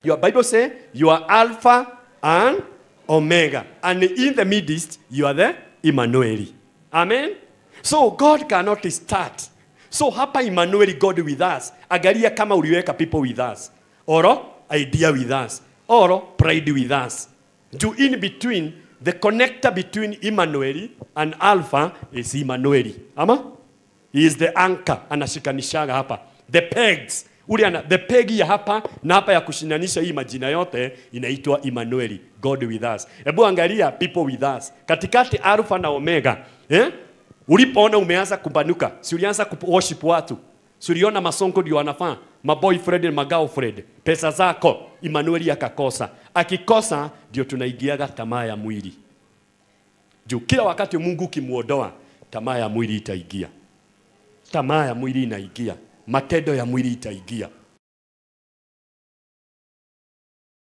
Your Bible say you are Alpha and Omega. And in the midst, you are the Emmanuel. Amen. So God cannot start. So hapa Emmanuel, God with us. Angalia kama uliweka people with us. Or idea with us. Or pride with us. To in between, the connector between Emmanuel and Alpha is Emmanuel. Ama? He is the anchor anashikanishaga hapa. The pegs. Ule ana, the peg ya hapa na hapa ya kushinanisha hii majina yote inaitwa Emmanuel, God with us. Hebu angalia people with us. Katikati Alpha na Omega. Eh? Ulipoona umeanza kubanuka, si ulianza ku worship watu. Si uliona masongo ndio wanafaa, maboyfriend na magirlfriend. Pesa zako Emmanuel akakosa. Akikosa ndio tunaingiaga tamaa ya mwili. Juu kila wakati Mungu ukimuondoa, tamaa ya mwili itaingia tamaa ya mwili inaingia, matendo ya mwili itaingia.